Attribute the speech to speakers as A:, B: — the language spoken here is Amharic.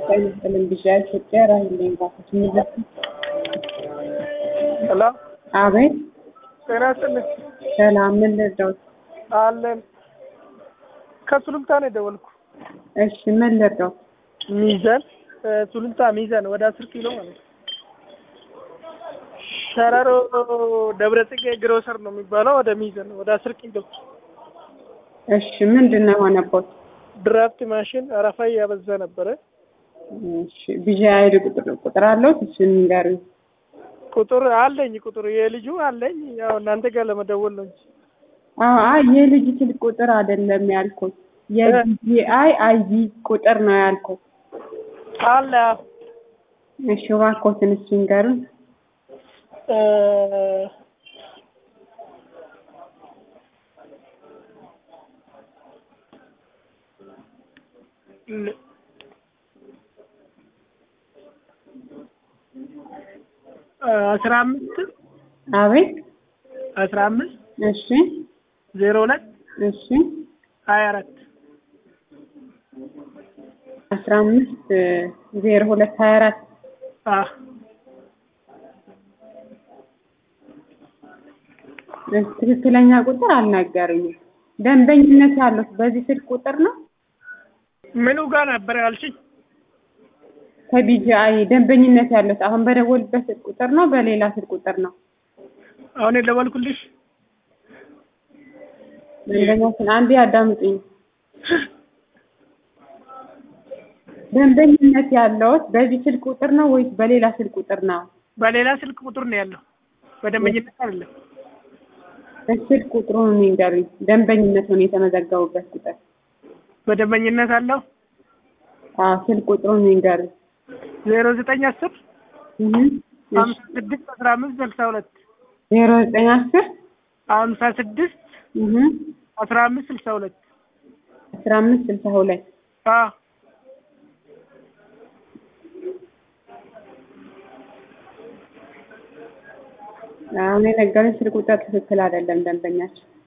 A: ጤና ይስጥልኝ ብያ ኢትዮጵያ ራሂልኝ ባቶች ምለት
B: ሄሎ
A: አቤት
B: ጤና ይስጥልኝ
A: ሰላም ምን ልርዳዎት?
B: አለን ከሱሉልታ ነው የደወልኩ
A: እሺ ምን ልርዳዎት?
B: ሚዛን ሱሉልታ ሚዛን ወደ አስር ኪሎ ማለት ነው ሸረሮ ደብረ ጽጌ ግሮሰር ነው የሚባለው ወደ ሚዛን ወደ አስር ኪሎ
A: እሺ ምንድን ነው የሆነቦት?
B: ድራፍት ማሽን አረፋ እያበዛ ነበረ
A: እሺ ብያ አይዲ ቁጥር ቁጥር አለው እሺ ንገሩኝ።
B: ቁጥር አለኝ ቁጥር የልጁ አለኝ ያው እናንተ ጋር ለመደወል ነው እንጂ
A: አዎ አይ የልጅ ስልክ ቁጥር አይደለም ያልኩት የቢጂአይ አይዲ ቁጥር ነው ያልኩት።
B: አለ
A: እሺ እባክዎትን እሺ ንገሩኝ።
B: እ ል- አስራ አምስት
A: አቤት
B: አስራ አምስት
A: እሺ
B: ዜሮ ሁለት
A: እሺ
B: ሀያ አራት
A: አስራ አምስት ዜሮ ሁለት ሀያ አራት
B: አ
A: ትክክለኛ ቁጥር አልነገሩኝም። ደንበኝነት ያለው በዚህ ስልክ ቁጥር ነው?
B: ምኑ ጋር ነበር ያልሽኝ?
A: ከቢጂአይ ደንበኝነት ያለው አሁን በደወልበት ስልክ ቁጥር ነው? በሌላ ስልክ ቁጥር ነው?
B: አሁን የደወልኩልሽ
A: ደንበኛችን አንዴ አዳምጡኝ። ደንበኝነት ያለውት በዚህ ስልክ ቁጥር ነው ወይስ በሌላ ስልክ ቁጥር ነው?
B: በሌላ ስልክ ቁጥር ነው ያለው፣ በደንበኝነት አይደለም።
A: ስልክ ቁጥሩን ንገሩኝ። ደንበኝነት ነው የተመዘገቡበት ቁጥር።
B: በደንበኝነት አለው
A: አዎ ስልክ ቁጥሩን ንገሩኝ።
B: ዜሮ ዘጠኝ አስር
A: እህ
B: ሀምሳ ስድስት አስራ አምስት ስልሳ ሁለት
A: ዜሮ ዘጠኝ አስር
B: ሀምሳ ስድስት
A: እህ
B: አስራ አምስት ስልሳ ሁለት
A: አስራ አምስት ስልሳ ሁለት
B: አ
A: አሁን የነገሩኝ ስልክ ቁጥር ትክክል አይደለም ደንበኛችን